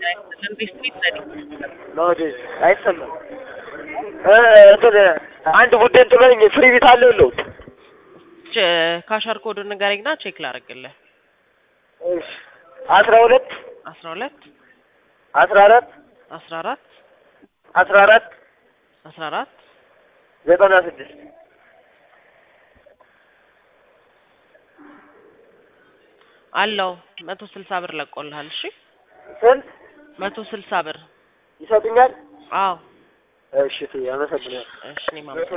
ቢስኩት ዘዴ ለወደ አይሰማም እ እንትን አንድ ቡድን ጥሎኝ ፍሪ ቤት አለው የለውም? ካሸር ኮድ ንገረኝና ቼክ ላደርግልህ። እሺ አስራ ሁለት አስራ ሁለት አስራ አራት አስራ አራት አስራ አራት አስራ አራት ዘጠና ስድስት አለው መቶ ስልሳ ብር ለቆልሃል። እሺ ስንት መቶ ስልሳ ብር ይሰጡኛል? አዎ እሺ አመሰግናለሁ። እሺ እኔም አመሰግናለሁ።